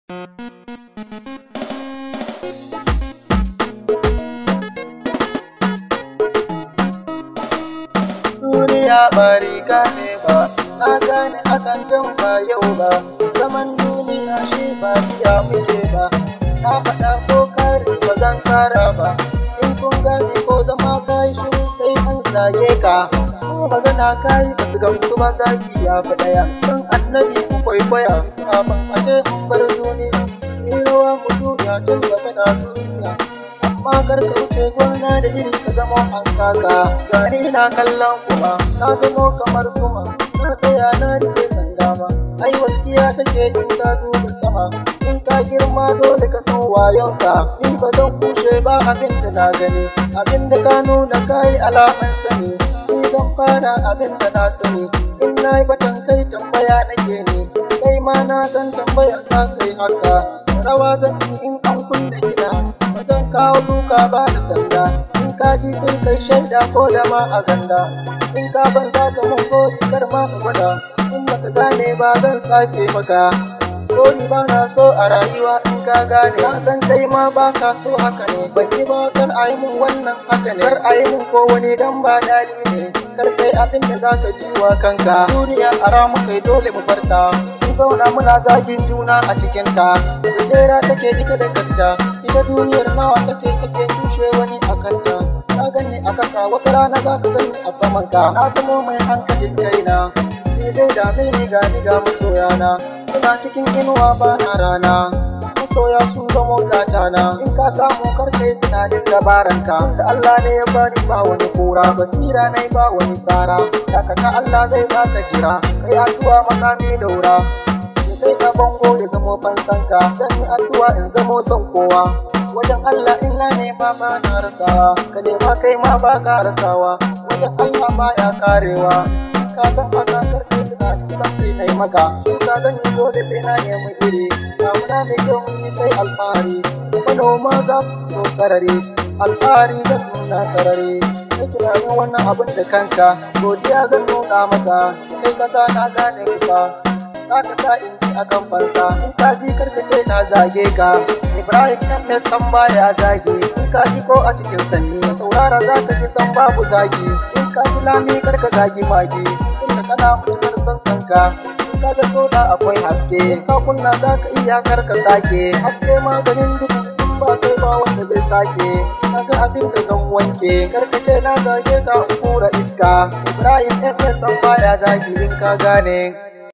duniya ba riga ne ba na gane hakan jan ba yau ba zaman duniya shi ba biya muke ba na faɗa ko kare ba zan kara ba in kun gane ko zama kai shiru sai an zage ka ko magana kai ba su gamsu ba zagi ya fi ɗaya don annabi ku kwaikwaya kafin a ce mun bar duniya ni rawa mu duniya tun da muna duniya amma kar ka wuce gona da iri ka zama an kaka gani na kallon kuma na zamo kamar kuma na tsaya na rike sanda ma ai walƙiya take in ka duba sama in ka girma dole ka san wayonka ni ba zan kushe ba abin da na gani abin da ka nuna kai alaman sani ni zan fara abin da na sani in na yi batan kai tambaya nake ne kai ma na san tambaya za kai haka rawa zan yi in an kunna kiɗa ba zan kawo duka ba da sanda in ka ji sai kai shaida ko da ma a ganda in ka ban za ka mun gori kar ma ka gwada in baka gane ba zan sake maka Gori ba na so a rayuwa in ka gane na san kai ma ba ka so haka ne ban yi ba kar a yi mun wannan haka ne kar a yi mun ko wani dan ba dadi ne kar kai abin da za ka ji wa kanka duniya a ramu kai dole mu farta mun zauna muna zagin juna a cikin ta Jera take ita da kanta ita duniyar nawa take take tushe wani a kanta ka gani a kasa wata rana za ka gani a saman ka na zamo mai hankalin kaina ni zai dame ni ga ni ga masoyana ina cikin inuwa ba na rana masoya sun zamo gatana in ka samu kar kai tunanin dabaranka da Allah ne ya bani ba wani kura basira ne ba wani tsara dakata Allah zai baka jira kai addu'a makami daura sai ka bango ya zamo fansanka zan yi addu'a in zamo son kowa wajen Allah in na nema ba na rasawa ka nema kai ma ba ka rasawa wajen Allah ba ya karewa ka san haka karfe tunanin san kai na maka shuka zan yi dole sai na nemi iri damuna mai kyau mun yi sai alfahari manoma za su fito sarari alfahari zan nuna sarari kai tunanin wannan abin da kanka godiya zan nuna masa kai kasa na gane kusa za ka sa in ji a kan fansa in ka ji karkace na zage ka ibrahim ɗan mai san baya zage in ka ji ko a cikin sanni saurara za ka ji san babu zagi in ka ji lami karka zagi mage tunda kana mutuwar san kanka in ka ga soda akwai haske in ka kunna za ka iya karka sake haske maganin duhu in ba kai ba wanda zai sake kaga abin da zan wanke karkace na zage ka in kura iska ibrahim ɗan mai san baya zagi in ka gane